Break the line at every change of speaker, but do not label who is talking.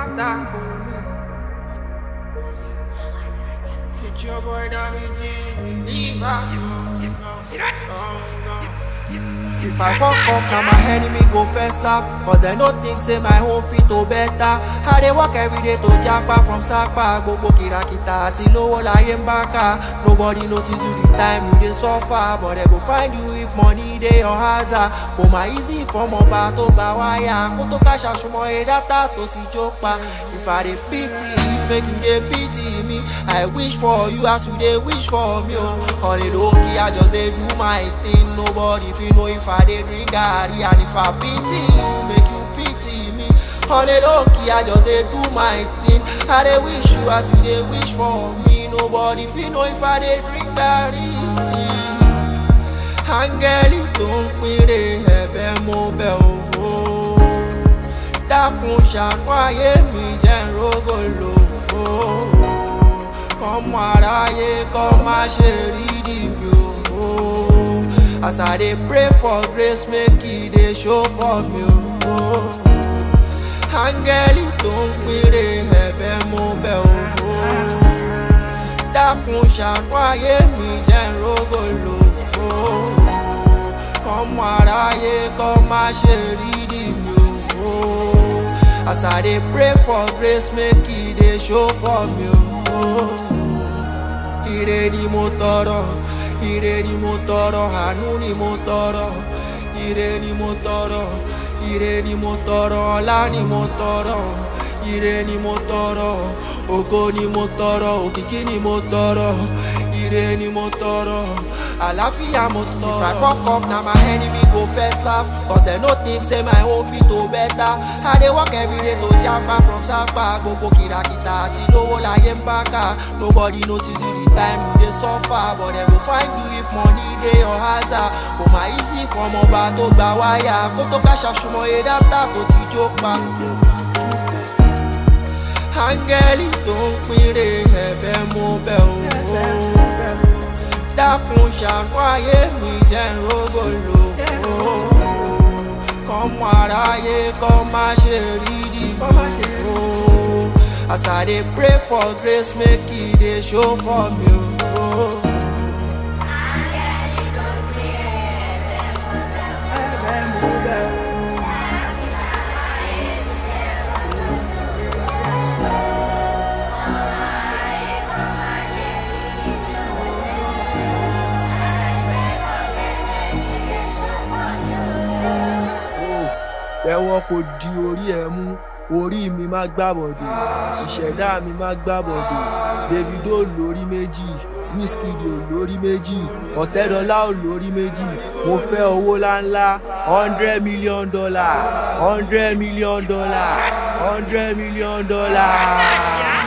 after Koni. It's your boy Dammy G. Leave out. If I fuck up, now my enemy go first laugh Cause they no think say my home fit to better I dey work every day to japa from Sapa Gbogbo kìràkìtà àti lówó láyé ń bá ká Nobody notice you the time you dey suffer But they go find you if money dey your hazard Kò má easy fọmọ ọba tó gba wáyà Kó tó káṣà súnmọ́ ẹ dátà tó ti jó pa If I dey pity you, make you dey pity me I wish for you as you dey wish for me o On a low key, I just dey do my thing Nobody fit know if I dey drink garri And if I pity you, make you pity me On a low key, I just dey do my thing I dey wish you as you dey wish for me Nobody fit know if I dey drink garri áńgẹ́lì tó ń pínre ẹ̀bẹ̀ mo bẹ̀ ò dákun ṣàánú ayé mi jẹ́ n rógò lò ó kọ́mọ aráyé kọ́ má ṣe rí dìbò ó as i dey pray for grace make e dey show for me ó áńgẹ́lì tó ń pínre ẹ̀bẹ̀ mo bẹ̀ ò dákun ṣàánú ayé mi jẹ́ n rógò lò ó kọ́mọ aráyé kọ́ má ṣe rí dìbò ó as i dey pray for grace make e dey show for me ó ire ni mo tọrọ ire ni mo tọrọ àánú ni mo tọrọ ire ni mo tọrọ ire ni mo tọrọ ọlá ni mo tọrọ ire ni mo tọrọ ògo ni mo tọrọ òkìkí ni mo tọrọ ire ni mo tọrọ àlàáfíà mo tọrọ. if i fuck up na my enemy go first laugh cause dem no think say my own fit to better i dey work everyday to japa from sapa gbogbo kìràkìtà àti lówó láyé ń bá ká nobody notice you the time you dey suffer but dem go find you if money dey your hazard kò má easy fọmọ ọba tó gba wáyà kó tó ká ṣàṣùmọ̀ ẹ dátà tó ti jó pa áńgẹ́lì tó ń pínre ẹ̀bẹ̀ mo bẹ̀ ò dákun ṣàánú ayé mi jẹ́ n rógò lò ó kọ́mọ aráyé kọ́ má ṣe rí dìbò ó as i dey pray for grace make e dey show for me ó.
ẹ̀wọ̀n kò di orí ẹ̀ mú orí mi má gbàbọ̀dé ìṣẹ̀dá mi má gbàbọ̀dé davido lórí méjì wizkid ò lórí méjì ọ̀tẹ́dọ́lá ò lórí méjì mo fẹ́ owó láńlá hundred million dollar hundred million dollar hundred million dollar.